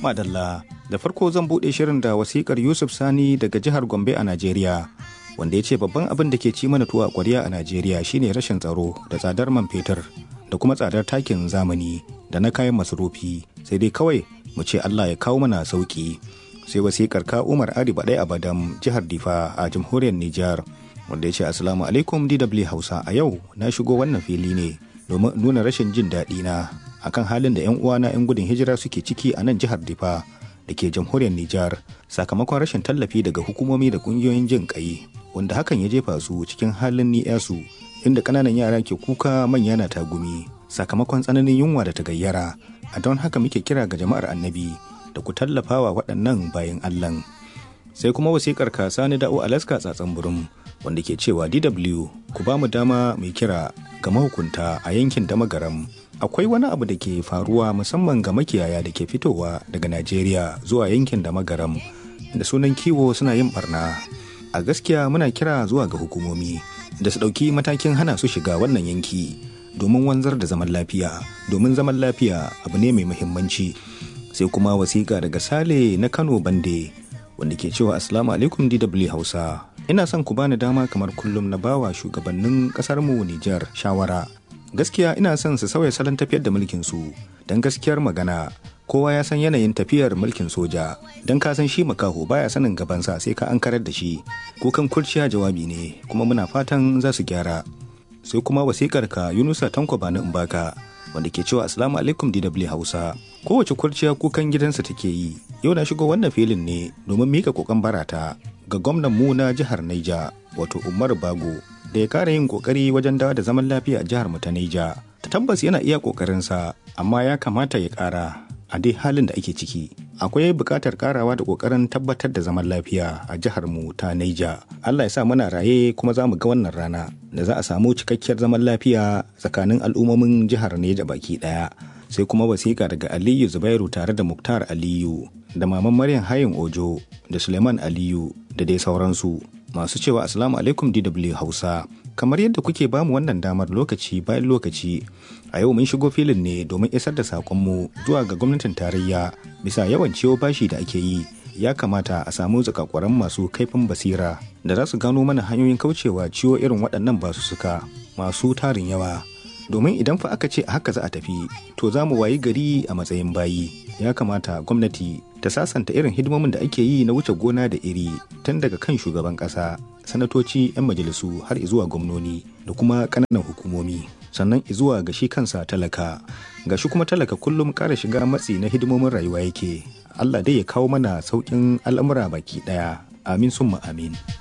Madalla, da farko zan buɗe shirin da wasikar Yusuf Sani daga jihar Gombe a Najeriya, wanda ya ce babban abin da ke ci mana tuwa a ƙwarya a Najeriya shine rashin tsaro da tsadar man fetur da kuma tsadar takin zamani da na kayan masarufi sai dai kawai mu ce Allah ya kawo mana sauki. Sai wasikar ka Umar Ari Baɗai Abadam jihar Difa a jamhuriyar Nijar wanda ya ce Assalamu alaikum DW Hausa a yau na shigo wannan fili ne domin nuna rashin jin daɗi na akan halin da 'yan uwana 'yan gudun hijira suke ciki a nan jihar Difa da ke jamhuriyar Nijar sakamakon rashin tallafi daga hukumomi da kungiyoyin jin kai wanda hakan ya jefa su cikin halin ni'yasu inda ƙananan yara ke kuka manya na tagumi sakamakon tsananin yunwa da ta gayyara a don haka muke kira ga jama'ar annabi da ku tallafawa waɗannan bayan Allah sai kuma wasikar kasa ni da'o Alaska tsatsan burum wanda ke cewa DW ku ba mu dama mai kira ga mahukunta a yankin Damagaram akwai wani abu da ke faruwa musamman ga makiyaya da ke fitowa daga Najeriya zuwa yankin da magaram da sunan kiwo suna yin barna. A gaskiya muna kira zuwa ga hukumomi da su ɗauki matakin hana su shiga wannan yanki domin wanzar da zaman lafiya domin zaman lafiya abu ne mai muhimmanci. Sai kuma wasiƙa daga Sale na Kano Bande wanda ke cewa Assalamu alaikum DW Hausa. Ina son ku bani dama kamar kullum na bawa shugabannin ƙasarmu Nijar shawara gaskiya ina son su sauya salon tafiyar da mulkin su don gaskiyar magana kowa ya san yanayin tafiyar mulkin soja don ka san shi makaho baya sanin gabansa sai ka an karar da shi kukan kurciya jawabi ne kuma muna fatan za su gyara sai kuma wasikar ka yunusa tanko bani in baka wanda ke cewa assalamu alaikum dw hausa kowace kurciya kukan gidansa take yi yau na shigo wannan filin ne domin mika kokon barata ga gwamnan mu na jihar naija wato umar bago da ya kara yin kokari wajen dawo da zaman lafiya a jihar mu ta Neja. Ta tabbas yana iya kokarinsa, amma ya kamata ya kara a dai halin da ake ciki. Akwai buƙatar karawa da kokarin tabbatar da zaman lafiya a jihar mu ta Neja. Allah ya sa muna raye kuma za mu ga wannan rana da za a samu cikakkiyar zaman lafiya tsakanin al'ummomin jihar Neja baki ɗaya. Sai kuma wasiƙa daga Aliyu Zubairu tare da Muktar Aliyu da Maman Maryam Hayin Ojo da Suleiman Aliyu da dai sauransu. masu cewa asalamu alaikum DW Hausa. Kamar yadda kuke bamu wannan damar lokaci bayan lokaci, a yau mun shigo filin ne domin isar da saƙonmu zuwa ga gwamnatin tarayya bisa yawan ciwo bashi da ake yi. Ya kamata a samu zakakwaran masu kaifin basira da za su gano mana hanyoyin kaucewa ciwo irin waɗannan basussuka masu tarin yawa. Domin idan fa aka ce a haka za a tafi, to za mu wayi gari a matsayin bayi. Ya kamata gwamnati ta sasanta irin hidimomin da ake yi na wuce gona da iri tun daga kan shugaban ƙasa sanatoci 'yan majalisu har zuwa gwamnoni da kuma ƙananan hukumomi sannan zuwa ga shi kansa talaka ga shi kuma talaka kullum ƙara shiga matsi na hidimomin rayuwa yake allah dai ya kawo mana sauƙin al'amura baki ɗaya amin summa amin